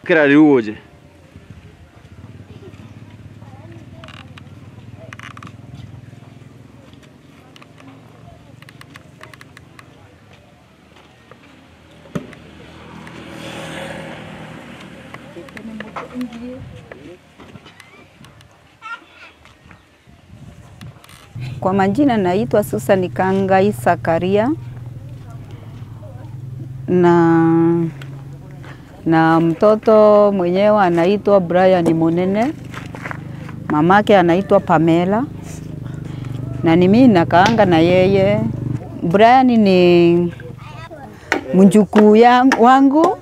Kira riuoje. Kwa majina naitwa Susan Kangai Sakaria na na mtoto mwenyewe anaitwa Brian Munene, mamake anaitwa Pamela na ni mimi nakaanga na yeye. Brian ni mjukuu yangu- wangu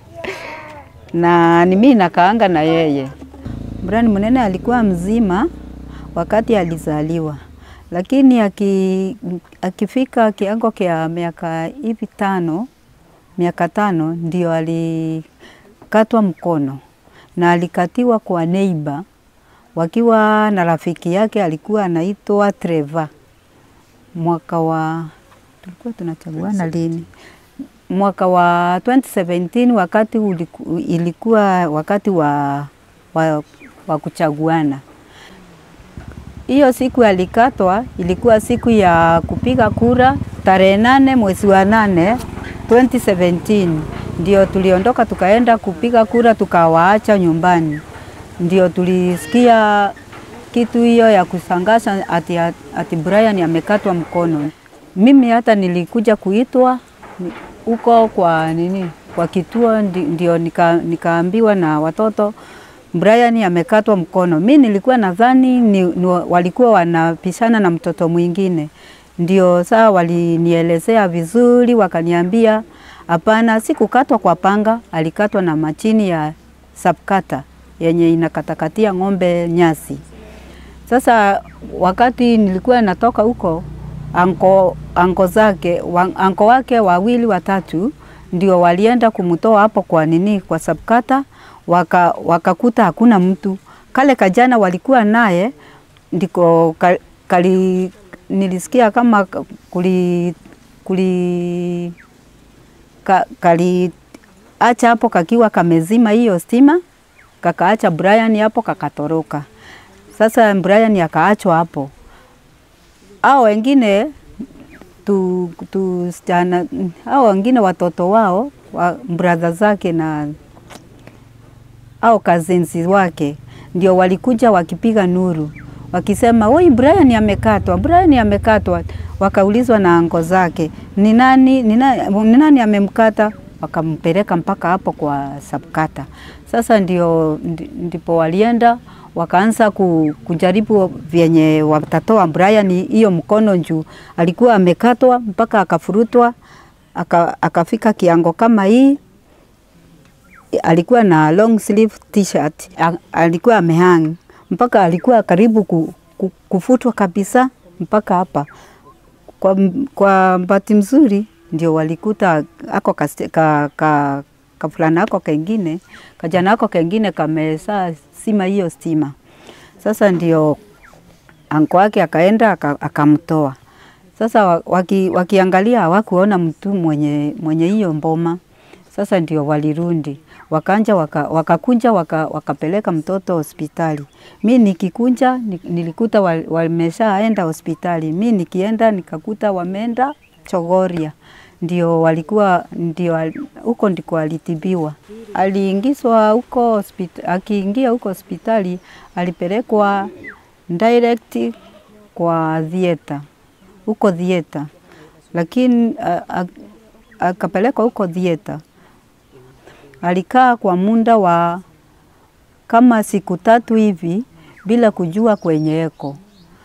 na ni mimi nakaanga na yeye. Brian Munene alikuwa mzima wakati alizaliwa, lakini aki, akifika kiango kia miaka hivi tano miaka tano ndio alikatwa mkono na alikatiwa kwa neiba wakiwa na rafiki yake alikuwa anaitwa Trevor. Mwaka wa tulikuwa tunachaguana lini? Mwaka wa 2017 wakati uliku, ilikuwa wakati wa, wa, wa kuchaguana. Hiyo siku alikatwa ilikuwa siku ya kupiga kura tarehe nane mwezi wa nane 2017 ndio tuliondoka tukaenda kupiga kura tukawaacha nyumbani. Ndio tulisikia kitu hiyo ya kusangasha ati, ati Brian amekatwa mkono. Mimi hata nilikuja kuitwa ni- huko kwa nini kwa kituo ndi- ndio nika, nikaambiwa na watoto Brian amekatwa mkono. Mi nilikuwa nadhani ni, ni, walikuwa wanapishana na mtoto mwingine, ndio saa walinielezea vizuri, wakaniambia hapana, si kukatwa kwa panga, alikatwa na machini ya sapkata yenye inakatakatia ng'ombe nyasi. Sasa wakati nilikuwa natoka huko, anko, anko zake wa, anko wake wawili watatu ndio walienda kumtoa hapo kwa nini kwa sabkata, waka, wakakuta hakuna mtu. Kale kajana walikuwa naye ndiko ka, kali, nilisikia kama ka- kuli, kuli ka, kali acha hapo kakiwa kamezima hiyo stima, kakaacha Brian hapo kakatoroka. Sasa Brian akaachwa hapo. Hao wengine tu, tu stana, hao wengine watoto wao wa brother zake na au cousins wake ndio walikuja wakipiga nuru wakisema, oi, Brian amekatwa, Brian amekatwa. Wakaulizwa na ango zake, ni nani, ni nani, ni nani amemkata? Wakampeleka mpaka hapo kwa sabkata. Sasa ndio ndi- ndipo walienda wakaanza ku, kujaribu vyenye watatoa Brian hiyo mkono juu alikuwa amekatwa mpaka akafurutwa aka, akafika kiango kama hii alikuwa na long sleeve t-shirt, A- alikuwa amehang mpaka alikuwa karibu ku, ku, kufutwa kabisa mpaka hapa. Kwa, m- kwa bahati mzuri ndio walikuta ako kaste- ka, ka, kafulana ako kengine kajana ako kengine kamesaa sima hiyo stima. Sasa ndio anko wake akaenda aka- akamtoa. Sasa wa- waki, wakiangalia hawakuona mtu mwenye mwenye hiyo mboma. Sasa ndio walirundi wakanja waka, wakakunja waka, wakapeleka mtoto hospitali. Mi nikikunja ni- nilikuta wa- wameshaenda hospitali. Mi nikienda nikakuta wameenda Chogoria, ndio walikuwa ndio al- huko ndiko alitibiwa. Aliingizwa huko hospitali, akiingia huko hospitali alipelekwa direct kwa theater huko theater, lakini a- a- akapelekwa huko theater alikaa kwa muda wa kama siku tatu hivi bila kujua kwenye eko,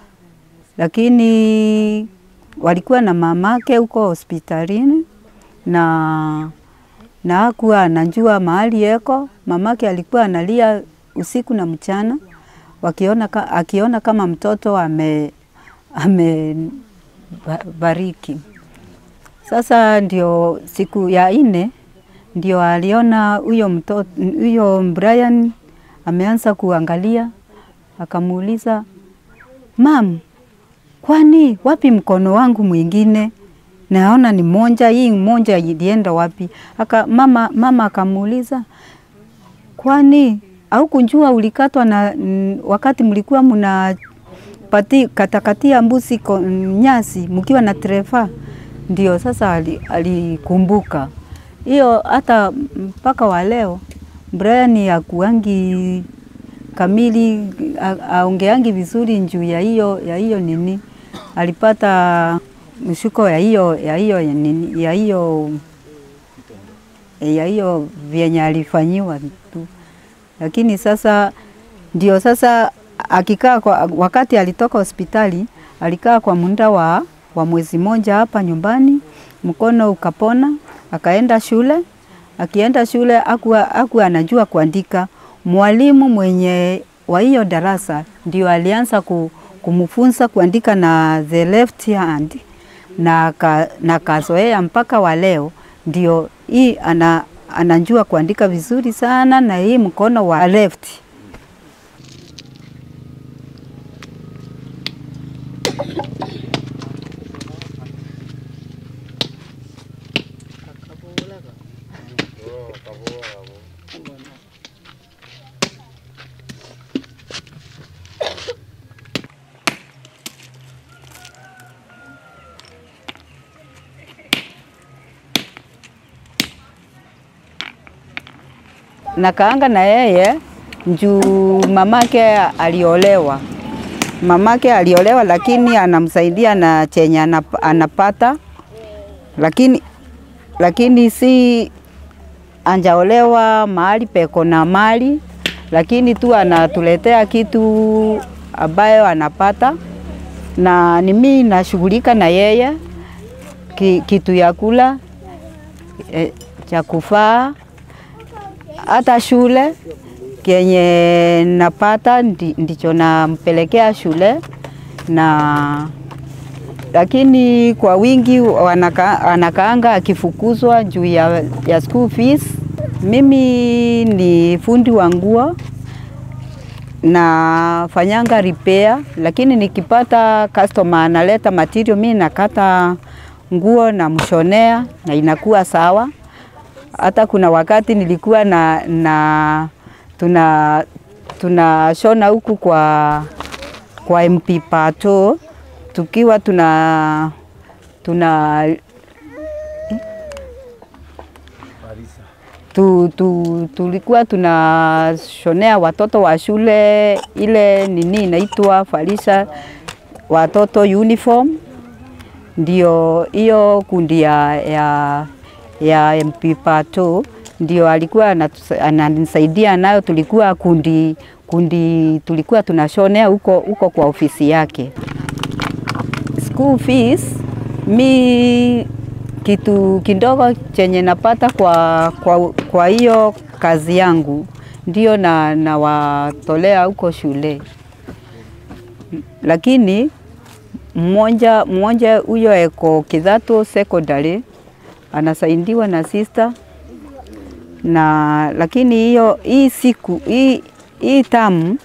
lakini walikuwa na mamake huko hospitalini na na hakuwa anajua mahali eko. Mamake alikuwa analia usiku na mchana, wakiona ka, akiona kama mtoto ame amebariki. Sasa ndio siku ya nne ndio aliona huyo mtoto huyo Brian ameanza kuangalia, akamuuliza mam, kwani wapi mkono wangu mwingine? Naona ni monja hii monja ilienda wapi? Aka, mama, mama akamuuliza kwani au kunjua ulikatwa na mm, wakati mlikuwa mna pati katakatia mbuzi ko- nyasi mkiwa na trefa? Ndio sasa ali- alikumbuka hiyo. Hata mpaka wa leo Brian akuangi kamili a- aongeangi vizuri juu ya hiyo ya hiyo nini, alipata mshuko ya hiyo ya hiyo ya nini ya hiyo ya hiyo vyenye alifanyiwa tu, lakini sasa ndio sasa akikaa kwa, wakati alitoka hospitali alikaa kwa muda wa, wa mwezi moja hapa nyumbani, mkono ukapona, akaenda shule. Akienda shule akuwa, akuwa anajua kuandika. Mwalimu mwenye wa hiyo darasa ndio alianza ku, kumfunza kuandika na the left hand na, ka, na kazoea mpaka wa leo ndio hii ana, anajua kuandika vizuri sana na hii mkono wa left. nakaanga na yeye juu mamake aliolewa. Mamake aliolewa, lakini anamsaidia na chenye anap- anapata, lakini lakini si anjaolewa mahali peko na mali, lakini tu anatuletea kitu ambayo anapata, na ni mimi nashughulika na yeye ki, kitu ya kula e, cha kufaa hata shule kenye napata ndi, ndicho nampelekea shule na lakini kwa wingi wanaka, anakaanga akifukuzwa juu ya, ya school fees. Mimi ni fundi wa nguo nafanyanga repair, lakini nikipata customer analeta material, mimi nakata nguo na mshonea na inakuwa sawa hata kuna wakati nilikuwa na, na tuna tunashona huku kwa, kwa MP Pato tukiwa tuna tuna tu, tu, tulikuwa tunashonea watoto wa shule ile nini inaitwa Farisha watoto uniform, ndio hiyo kundi ya, ya ya MP Pato ndio alikuwa anatusa- ananisaidia nayo. Tulikuwa kundi kundi, tulikuwa tunashonea huko huko kwa ofisi yake. School fees mi kitu kidogo chenye napata kwa kwa kwa hiyo kazi yangu ndio na nawatolea huko shule, lakini mmoja mmoja huyo eko Kidhato Secondary anasaidiwa na sister na lakini hiyo hii siku hii hii tamu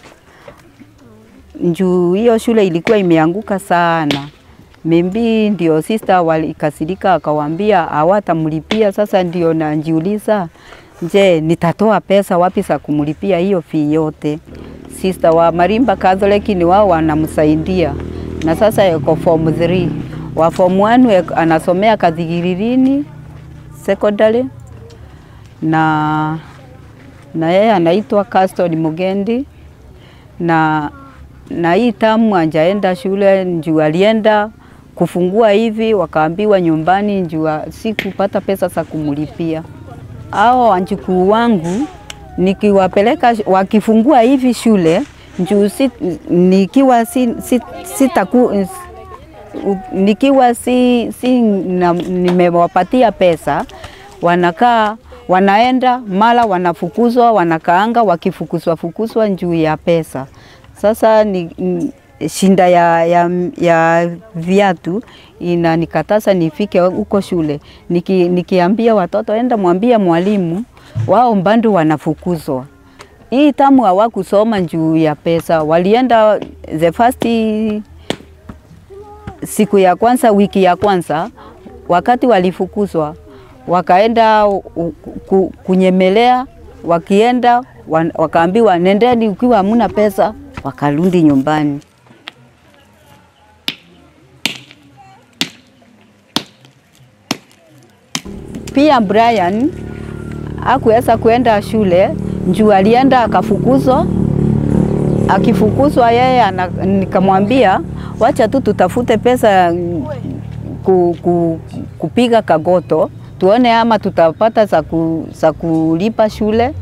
njuu hiyo shule ilikuwa imeanguka sana. Mimbi ndio sister walikasirika, akawambia hawatamlipia. Sasa ndio najiuliza, je, nitatoa pesa wapi za kumlipia hiyo fee yote? Sister wa Marimba Catholic ni wao wanamsaidia, na sasa yuko form 3 wa form 1 anasomea Kathigiririni secondary na na yeye anaitwa Caston Mugendi na na hii tamu anjaenda shule njuu alienda kufungua hivi, wakaambiwa nyumbani njuu si kupata pesa za kumlipia. Hao wanjukuu wangu nikiwapeleka wakifungua hivi shule njuu si, nikiwa si, si, sitaku, nikiwa si, si na, nimewapatia pesa wanakaa wanaenda mara wanafukuzwa, wanakaanga wakifukuzwa fukuzwa juu ya pesa. Sasa ni n- shinda ya, ya, ya viatu inanikataza nifike huko shule. Niki, nikiambia watoto enda mwambie mwalimu, wao mbando wanafukuzwa. Hii tamu hawakusoma juu ya pesa, walienda the first siku ya kwanza, wiki ya kwanza, wakati walifukuzwa wakaenda u- ku- kunyemelea, wakienda wan- wakaambiwa nendeni, ukiwa hamuna pesa, wakarudi nyumbani. Pia Brian hakuweza kuenda shule juu alienda akafukuzwa. Akifukuzwa yeye ana, nikamwambia wacha tu tutafute pesa mm, ku, ku, kupiga kagoto tuone ama tutapata za ku, za kulipa shule.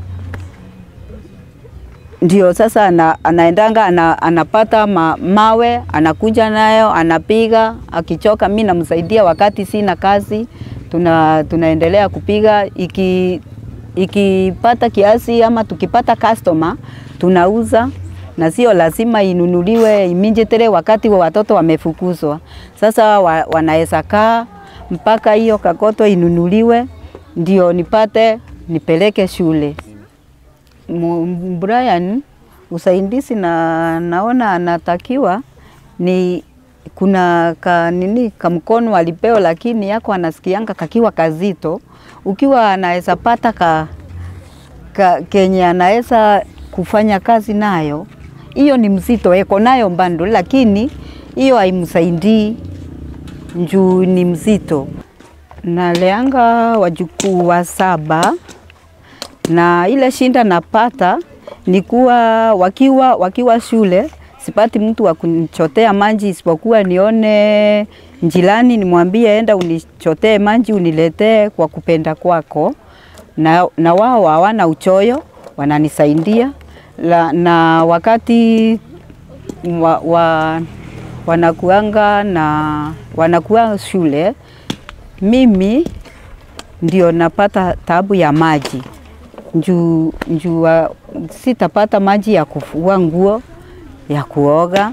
Ndio sasa ana, anaendanga ana, anapata ma, mawe anakuja nayo anapiga, akichoka mi namsaidia wakati sina kazi, tuna, tunaendelea kupiga iki ikipata kiasi ama tukipata customer tunauza, na sio lazima inunuliwe immediately wakati wa watoto wamefukuzwa. Sasa wa, wanaweza kaa mpaka hiyo kagoto inunuliwe ndio nipate nipeleke shule. Mu- Brian usaidizi na naona anatakiwa ni kuna ka nini kamkono alipewa, lakini yako anasikianga kakiwa kazito, ukiwa anaweza pata ka, ka kenye anaweza kufanya kazi nayo, hiyo ni mzito, eko nayo mbando, lakini hiyo haimsaidii njuu ni mzito. Naleanga wajukuu wa saba na ile shinda napata ni kuwa wakiwa, wakiwa shule sipati mtu wa kunichotea maji isipokuwa nione njilani nimwambie enda unichotee maji uniletee kwa kupenda kwako, na, na wao hawana uchoyo wananisaidia la, na wakati wa, wa, wanakuanga na wanakuwa shule mimi ndio napata tabu ya maji njuu njuu wa- sitapata maji ya kufua nguo ya kuoga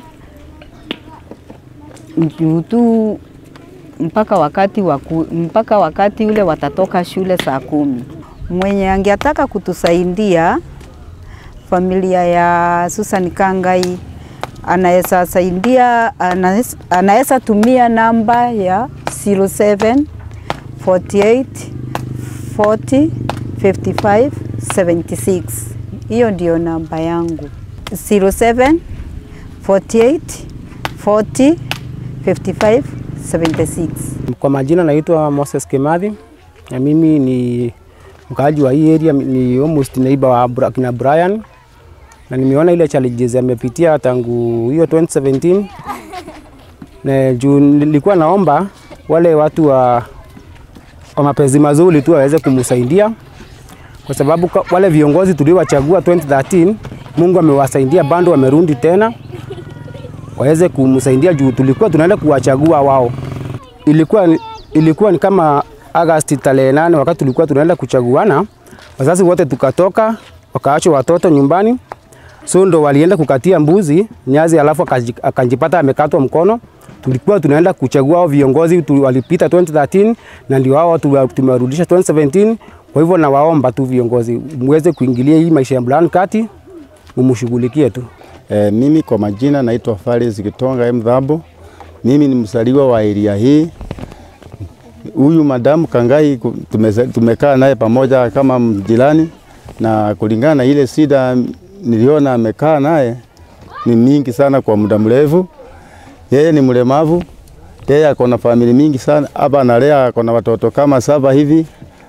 njuu tu mpaka wakati waku, mpaka wakati ule watatoka shule saa kumi. Mwenye angetaka kutusaidia familia ya Susan Kangai anaweza saidia, anaweza- anaweza tumia namba ya 07 48 40 55 76. Hiyo ndio namba yangu 07 48 40 55 76. Kwa majina naitwa Moses Kimathi na mimi ni mkaaji wa hii area, ni almost neighbor wa Bra- kina Brian, na nimeona ile challenges amepitia tangu hiyo 2017 na juu nilikuwa naomba wale watu wa, wa mapenzi mazuri tu waweze kumsaidia kwa sababu kwa- wale viongozi tuliowachagua 2013 Mungu amewasaidia bado wamerudi tena waweze kumsaidia juu tulikuwa tunaenda kuwachagua wao. Ilikuwa, ni- ilikuwa ni kama Agosti tarehe nane wakati tulikuwa tunaenda kuchaguana, wazazi wote tukatoka, wakaachwa watoto nyumbani, so ndo walienda kukatia mbuzi nyazi, alafu akaji- akajipata amekatwa mkono. Tulikuwa tunaenda kuchagua hao viongozi tu, walipita 2013 na ndio hao tu- tumewarudisha 2017. Kwa hivyo nawaomba tu viongozi muweze kuingilia hii maisha ya Brian kati, mumshughulikie tu. E, mimi kwa majina naitwa Faris Kitonga M Dhabo. Mimi ni msaliwa wa area hii. Huyu madamu Kangai ku- tumeza- tumekaa naye pamoja kama jirani, na kulingana na ile shida niliona amekaa naye ni mingi sana kwa muda mrefu. Yeye ni mlemavu, yeye ako na famili mingi sana hapa, analea ako na watoto kama saba hivi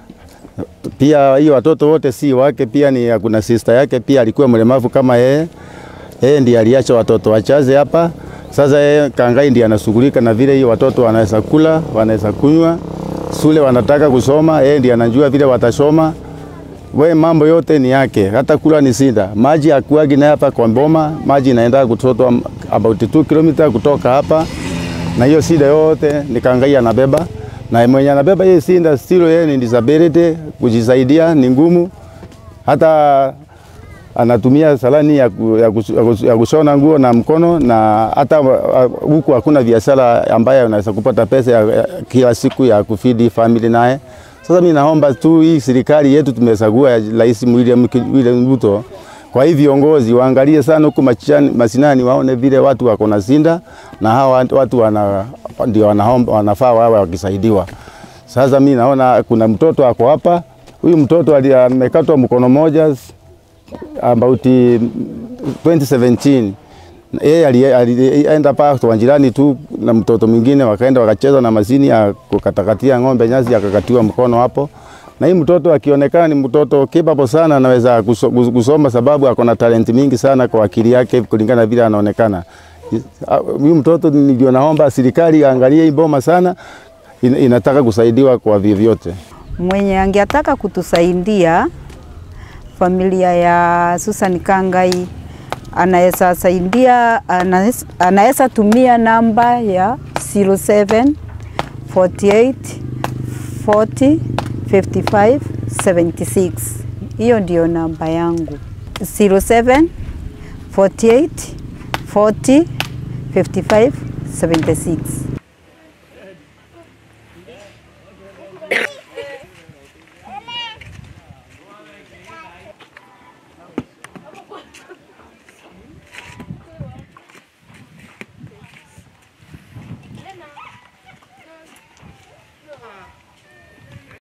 pia hiyo watoto wote si wake, pia ni kuna sister yake pia alikuwa mlemavu kama yeye. Yeye ndiye aliacha watoto wachache hapa. Sasa yeye Kangai ndiye anashughulika na vile hiyo watoto wanaweza kula, wanaweza kunywa, shule wanataka kusoma, yeye ndiye anajua vile watasoma. We mambo yote ni yake, hata kula ni sida. Maji akuagi na hapa kwa Mboma, maji inaenda kutoka about 2 km kutoka hapa, na hiyo shida yote ni Kangai anabeba, na mwenye anabeba hiyo shida still yeye ni disability, kujisaidia ni ngumu, hata anatumia salani ya, ku, ya, kus, ya, kus, ya kushona nguo na mkono, na hata uh, huku hakuna biashara ambayo unaweza kupata pesa ya, ya, kila siku ya kufidi family naye. Sasa mimi naomba tu hii serikali yetu tumechagua ya Rais William, William Ruto, kwa hii viongozi waangalie sana huku machani- mashinani, waone vile watu wako na sinda na hawa watu wana, ndio wanaomba wanafaa wawe wakisaidiwa. Sasa mimi naona kuna mtoto ako hapa, huyu mtoto ali- amekatwa mkono moja about eh, 2017 yeye ali- alienda pa kwa jirani tu na mtoto mwingine, wakaenda wakacheza na mashini ya kukatakatia ng'ombe nyasi, akakatiwa mkono hapo. Na hii mtoto akionekana ni mtoto capable sana, anaweza kuso- kus- kusoma sababu ako na talenti mingi sana kwa akili yake kulingana vile anaonekana. Ah, Huyu mtoto ndio naomba serikali aangalie hii boma sana, in- inataka kusaidiwa kwa vyovyote. Mwenye angetaka kutusaidia familia ya Susan Kangai anaweza saidia, anaweza- anaweza tumia namba ya 07 48 40 55 76. Hiyo ndio namba yangu 07 48 40 55 76.